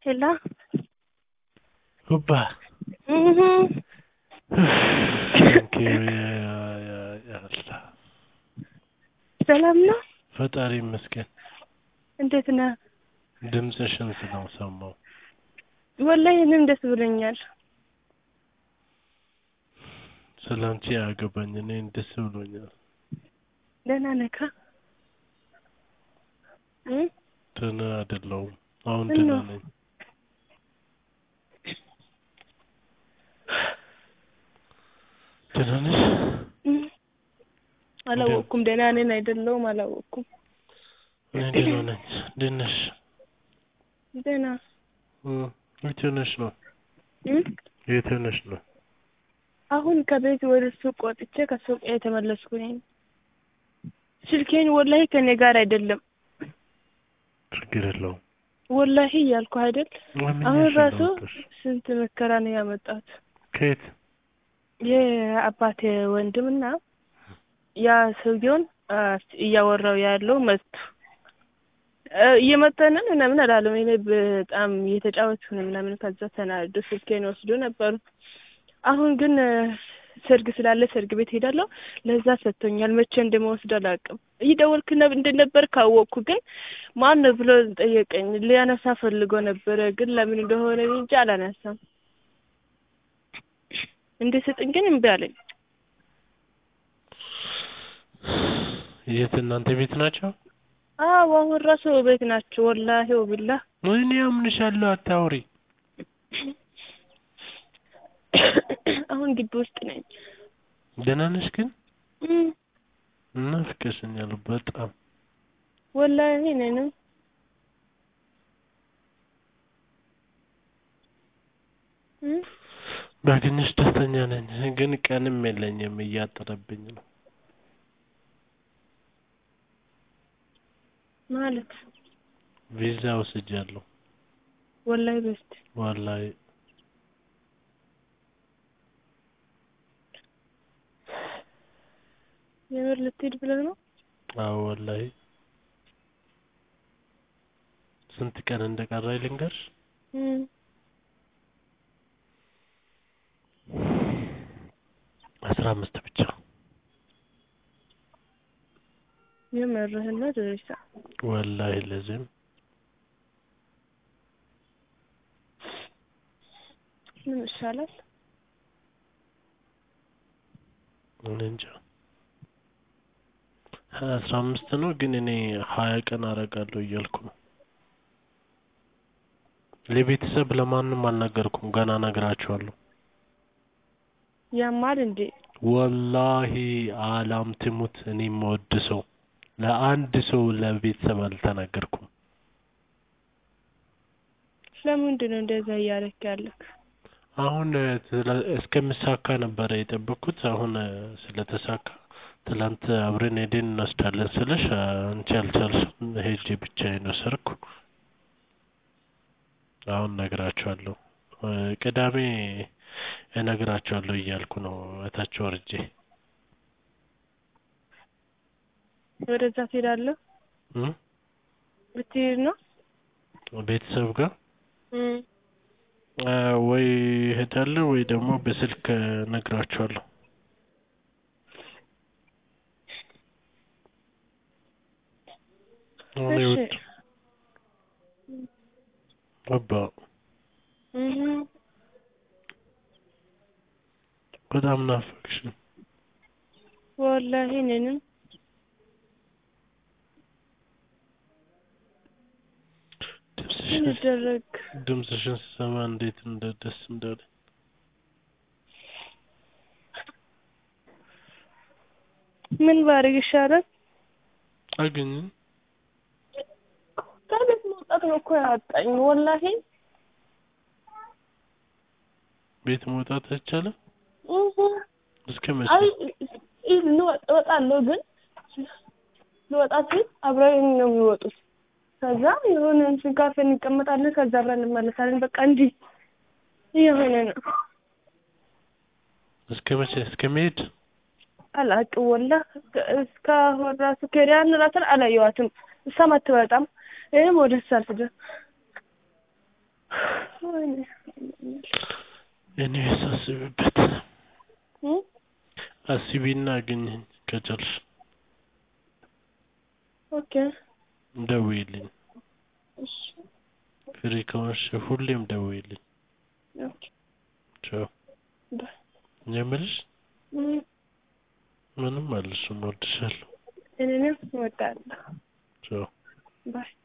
Hello? Hoppa. Mhm. Thank you. ያ- ያ- ያላ ሰላም ነው? ፈጣሪ ይመስገን። እንዴት ነህ? ድምፅሽን ስለሰማው ወላሂ እኔም ደስ ብሎኛል። ስለ አንቺ አያገባኝ። እኔን ደስ ብሎኛል። ደህና ነህ? እም? ደህና አይደለሁም። አሁን ምን ደህና ነው? ነኝ። ደህና ነሽ? እም? አላወቅኩም። ደህና ነኝ አይደለሁም አላወቅኩም። እኔ ደህና ነኝ። እንዴት ነሽ? ደህና እም፣ የት ሆነሽ ነው? እም? የት ሆነሽ ነው? አሁን ከቤት ወደ ሱቅ ወጥቼ ከሱቅ የተመለስኩኝ። ስልኬን ወላሂ ከኔ ጋር አይደለም። ችግር የለውም። ወላሂ እያልኩ አይደል? ለምን አሁን ያሽ ራሱ እንዳወጣሽ? ስንት መከራ ነው ያመጣት። ከየት? የአባቴ ወንድምና ያ ሰውየውን አ፣ እያወራው ያለው መቱ እ፣ እየመተንን ምናምን አላለም። እኔ በጣም እየተጫወትኩ ነው ምናምን። ከዛ ተናዶ ስልኬን ወስዶ ነበሩ። አሁን ግን እ፣ ሰርግ ስላለ ሰርግ ቤት ሄዳለሁ። ለዛ ሰጥቶኛል። መቼ እንደመወስድ አላውቅም። እየደወልክ ነብ እንደነበር ካወቅኩ ግን ማን ነው ብሎ ጠየቀኝ። ሊያነሳ ፈልጎ ነበረ፣ ግን ለምን እንደሆነ እንጂ አላነሳም። እንድሰጥኝ ግን እምቢ አለኝ። የት? እናንተ ቤት ናቸው? አዎ አሁን ራሱ ቤት ናቸው። ወላሂ ወቢላ እኔ አምንሻለሁ። አታውሪ። አሁን ግቢ ውስጥ ነኝ። ደህና ነሽ ግን? እም፣ ናፍቀሽኛል በጣም። ወላሂ ነንም እም፣ ባገኘሽ ደስተኛ ነኝ፣ ግን ቀንም የለኝም እያጠረብኝ ነው። ማለት ቪዛ ወስጃለሁ። ወላሂ በስት ዋላይ የምር ልትሄድ ብለህ ነው? አዎ ወላይ ስንት ቀን እንደቀረኝ ልንገርሽ? እም፣ አስራ አምስት ብቻ። የምርህን ነው ድሬሳ? ወላይ ለዚህም ምን ይሻላል? እኔ እንጃ አስራ አምስት ነው ግን እኔ ሀያ ቀን አረጋለሁ እያልኩ ነው። ለቤተሰብ ለማንም አልነገርኩም። ገና እነግራቸዋለሁ። ያማል እንዴ? ወላሂ አላም ትሙት እኔ የምወድ ሰው ለአንድ ሰው ለቤተሰብ አልተናገርኩም። ለምንድን ነው እንደዛ እያደረክ ያለክ? አሁን እ፣ ስለ- እስከምሳካ ነበረ የጠበቅኩት። አሁን እ፣ ስለተሳካ ትላንት አብረን ሄደን እንወስዳለን ስልሽ እ፣ አንቺ አልቻልሽም። ሄጄ ብቻዬን ወሰድኩ። አሁን እነግራቸዋለሁ። እ፣ ቅዳሜ እነግራቸዋለሁ እያልኩ ነው እታች ወርጄ። ወደዛ ትሄዳለህ? እ? ብትሄድ ነው? ቤተሰብ ጋር እም፣ እ፣ ወይ እሄዳለሁ ወይ ደግሞ በስልክ እነግራቸዋለሁ። አሁን እሺ። ይወጡ አባ እም፣ በጣም ናፈቅሽኝ። ወላሂ እኔንም ምን ድምፅሽን ይደረግ? ድምፅሽን ስሰማ እንዴት እንደ ደስ እንዳለ ምን ባደርግ ይሻላል? አገኘን። ከቤት መውጣት ነው እኮ ያወጣኝ። ወላሂ ቤት መውጣት አይቻልም። እህ፣ እስከ መቼ? አይ እ፣ ልወጣ እወጣለሁ ግን ልወጣ ሲል አብረን ነው የሚወጡት። ከዛ የሆነ እንትን ካፌ እንቀመጣለን። ከዛ አብረን እንመለሳለን። በቃ እንዲህ እየሆነ ነው። እስከ መቼ? እስከ መሄድ አላውቅም ወላሂ እስካሁን ራሱ ኬሪያን ራሱን አላየኋትም። እሷም አትወጣም። እኔም ወደ እሷ አልሄድም። ወይኔ ኤኒዌይስ አስቢበት እ አስቢና አግኝኝ ከቻልሽ ኦኬ ደውዪልኝ እሺ ፍሪ ከሆንሽ ሁሌም ደውዪልኝ ኦኬ ቻው ባይ የምልሽ እ ምንም አልልሽም እወድሻለሁ እኔንም እወዳለሁ ቻው ባይ